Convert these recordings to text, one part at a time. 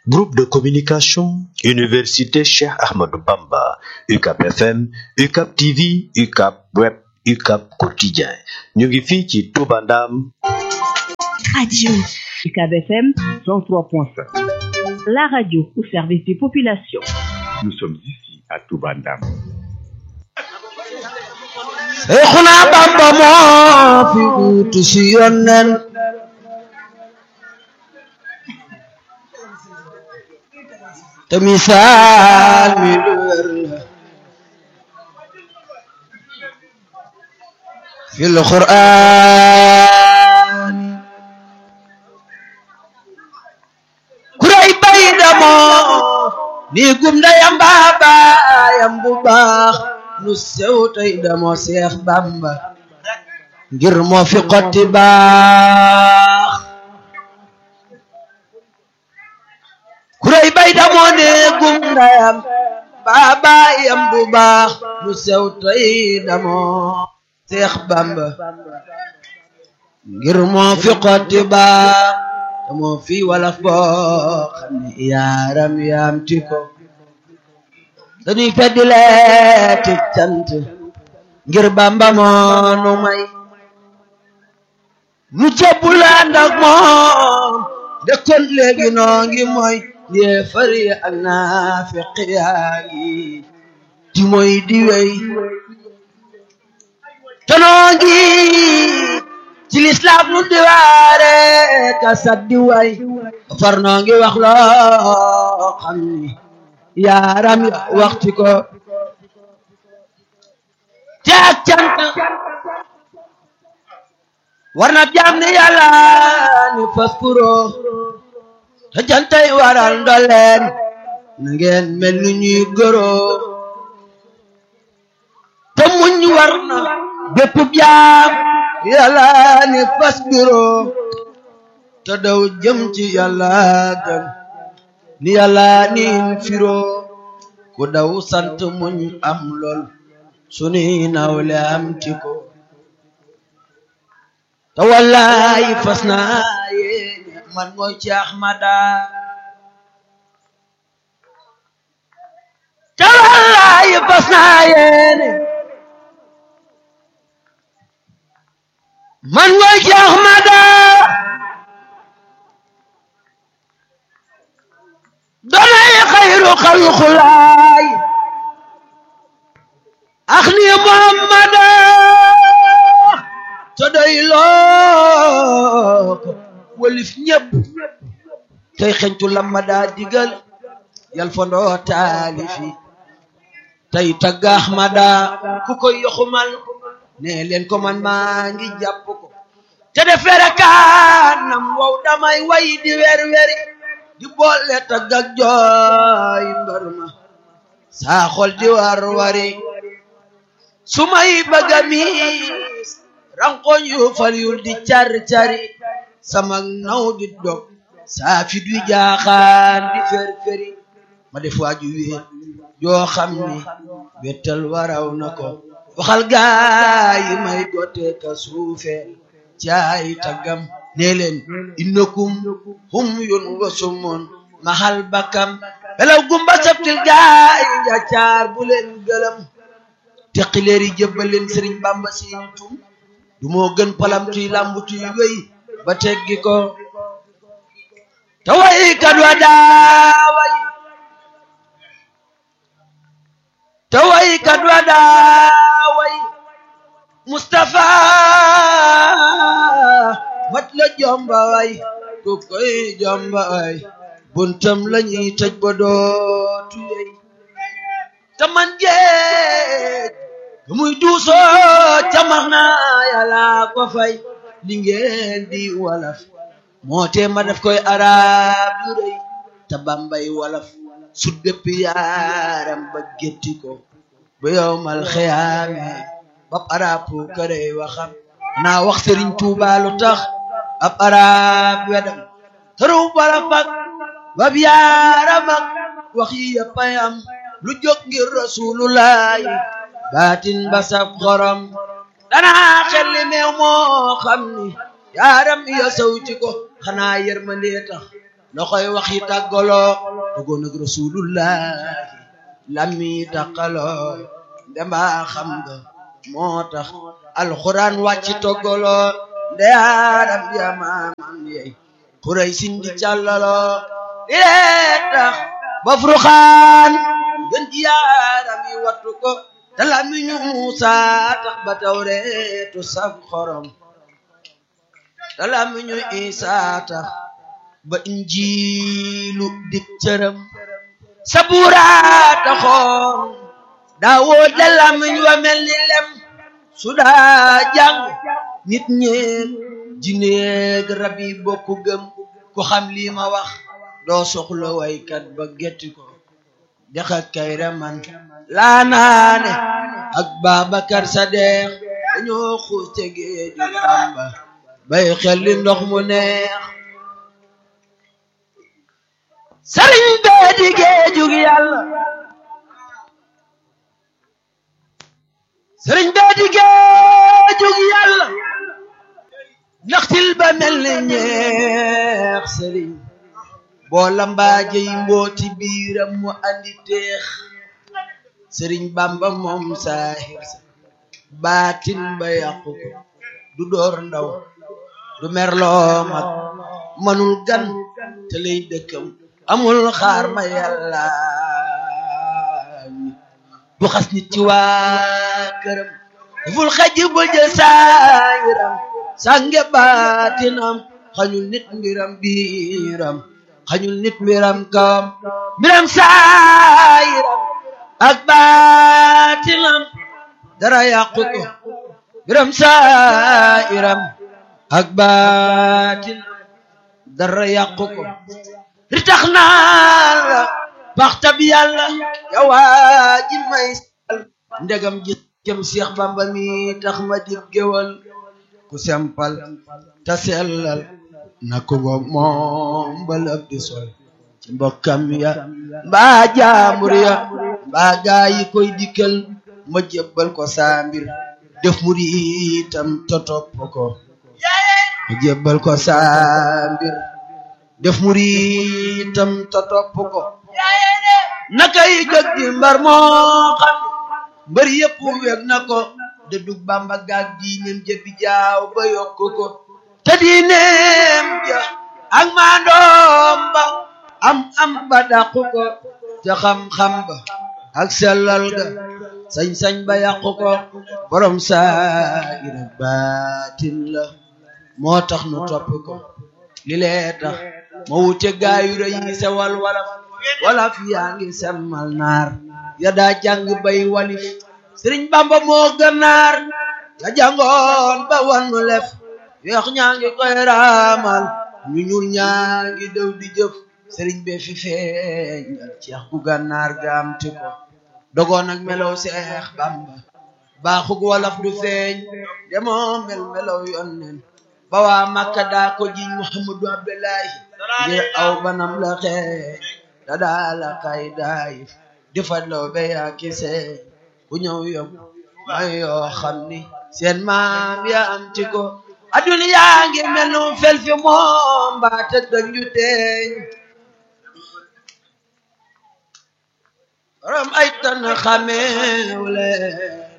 Groupe de communication, Université Cheikh Ahmadou Bamba, UCAP FM, UCAP TV, UCAP Web, UCAP Quotidien. ñu ngi fii ci Touba Ndam. Radio UCAP FM 103.5. La radio au service des populations. Nous sommes ici à Touba Ndam. Seexuna Bamba moo fi uutu si yonnen te misaal mi lu wér la fil Qur'aan kuray bay damoo ni gum ndeyam baabaayam bu baax nu sew tey damoo Seex Bamba ngir moo fi xotti baax kuray bay damoo ne gum ndeyam baabaayam bu baax nu sew tey damoo Seex Bamba ngir moo fi xotti baax te moo fi walaf boo xam ne yaaram yaam ti ko dañuy feddi leeti cant ngir Bamba moo nu may nu jébbul ànd ak moom dëkkoon léegi noo ngi mooy yéefar yi ak naafiq yaa ngi di mooy di wey te noo ngi ci lislaam nu di waare ka saddi way far noo ngi wax loo xam ni yaaram ya waxti ko te ak cant war na jaam ni yàlla ni faskuro te jantay waral ndoleen na ngeen mel ni ñuy goro te muñ war na bépp jaam yàlla ni faskuro te daw jëm ci yàlla gën ni yàlla niin firo ku daw sant muñ am lool suni nawle am ti ko te wallahi fas naa yéene man mooy ci Ahmada te wallahi fas naa yéene man mooy ci Ahmada donay xayru xalxulaay ax ni muhammada te doy loo ko walif ñépp tey xentu lamma daa digal yal fondoo taalifi tey tagga ahmada ku koy yoxumal ne leen ko man maa ngi jàpp ko te defere kaanam wow damay way di wer weri di boole tagg ak jooy mbar ma saa xol di war wari su may bëgga miis rankoñ yu fal yul di car cari sama naw di dog saa fit wi jaaxaan di fer feri ma def waaju wéet yoo xam ni wettal waraw na ko waxal gaayi may gote ka suufeel caay taggam nee leen innakum hum yun wasumun mahal bakam belaw gumba sabtil gaay njaccaar bu leen gëlëm teqileeri jëbbal leen sëriñ bamba siin tum du moo gën palamtuy lambutuy wéy ba teggi ko te way kat wa daaway te way kat wa daaway Mustafa mat la jomba way ku koy jomba way buntam lañuy tëj ba dootu yey te man jeej muy duusoo camax na yàlla ko fay li ngeen di walaf moo tee ma def koy arab yu rëy te bambay walaf su dëpp yaaram ba gétti ko ba yowmal xiyaame bab arab pu kërey waxam naa wax sëriñ Tuuba lu tax ab arab wedam tëru wala fak bab yaaram ak wax yi yëpp ay am lu jóg ngir rasulullahi baatin basab xorom danaa xelli meew moo xam ni yaaram ya sawti ko xanaa yërmandee tax loxoy wax yi tàggaloo dogoon ak rasulullahi lammi tàqaloo ndembaa xam nga moo tax alxuraan wàcc toggaloo ndeyaaram yamaamam yey xuray sindi càllaloo li lee tax ba furxaan gën ji yaaram yi wattu ko te lamiñu Muusa tax ba tawreetu saf xorom te lamiñu Isa tax ba injiilu dik cëram sabuura taxoon daawoo de lamiñ wa mel ni lem su daa jàng nit ñeeg jineeg rab yi bokku gëm ku xam lii ma wax doo soxla waykat ba getti ko dexa kayra man laa naane ak Babacar Sadeex dañoo xuus te géeju Bamba bay xel li ndox mu neex sëriñ bee di géejug yàlla sëriñ bee di géejug yàlla naxtil ba mel ni ñeex sëriñ boo lambaaje yi mbooti biiram mu andi teex sëriñ bamba moom saahir sa baatin ba yàqu ko du door ndaw du merloo mag manul gan te lay dëkkam amul xaar ma yàlla du xas nit ci waa këram daful xaj ba jël saayiram sànge baatinam xañul nit mbiram biiram xañul nit mbiram kawam mbiram saayiram ak baatinam dara yàqu ko mbiram saayiram ak baatinam dara yàqu ko ri tax naa la baxtab yàlla yawaa ji may sal ndegam ji kem Seex Bamba mi tax ma dib géwal ku sempal ta sellal na ko ngoog moom balab di sol ci mbokkam ya mbaa jaamur ya mbaa gaa yi koy dikkal ma jébbal ko saa mbir def mu di itam to topp ko ma jébbal ko saa mbir def mu di itam to topp ko nakay jóg di mbar moo xam mbër yëpp weg na ko de dug bamba gaag diineem jëppi jaaw ba yokk ko te diineem ja ak maandoom ba am am ba dàqu ko te xam-xam ba ak sellal ga sañ-sañ ba yàqu ko borom saayir ak baatin la moo tax nu topp ko li lee tax ma wute gaayu rëy yi sewal walaf walaf yaa ngi semmal naar ya daa jàng bay walif sëriñ bamba moo gënnaar ya jàngoon ba wannu lef weex ñaa ngi koy raamal ñu ñuul ñaa ngi dew di jëf sëriñ be fi feeñal ceex gu gànnaar gaamti ko dogoon ak melow seex bamba baaxug walaf du feeñ demoo mel melow yonnen ba waa makka daa ko jiñ muhammadu abdullahi ngir aw banam la xeeñ da daa la kay daayif di fadlaw be yaa kise ku ñëw yom may yoo xam ni seen maam ya am ti ko aduna yaa ngi mel nu fel fi moom mbaate dañu teeñ borom ay tan xameew leen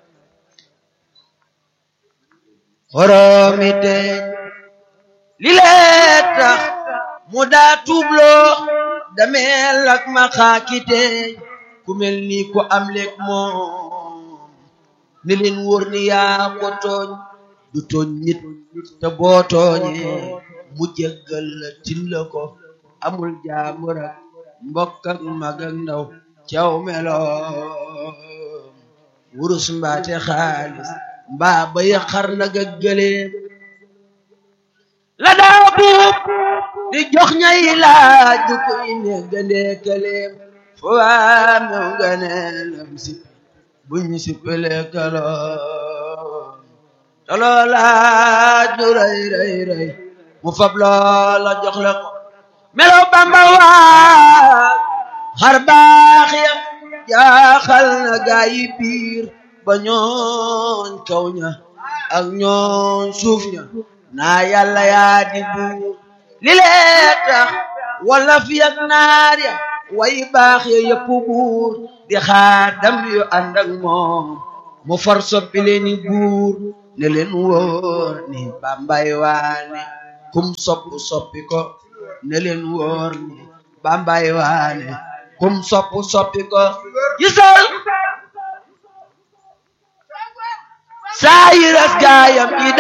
xoromi teeñ li lee tax mu daa tuubloo dameel ak ma xaaki teeñ ku mel ni ku am leeg moom ne leen wóor ni yaa ko tooñ du tooñ nit te boo tooñee mu jéggal la tin la ko amul jaamur ak mbokk ak mag ak ndaw caw meloom wurus mbaate xaalis mbaa ba yaxar nag ak gëleem la daa buub di jox ñay laaj du koy ne gëndee këleem fo waa mew nga ne lam si buñ si pele kaloom te loolaaj du rëy rëy rëy mu fab loola jox la ko melo bamba waa xar baax ya jaaxal na gaa yi biir ba ñooñ kaw ña ak ñooñ suuf ña naa yàlla yaa di buur li lee tax wala fi ak naar ya way baax ya yëpp buur di xaadam yu ànd ak moom mu far soppi leeni buur ne leen wóor ni bambay waane kum sopp soppi ko ne leen wóor ni bambay waane kum sopp soppi ko gisal saa yiras gaayam yi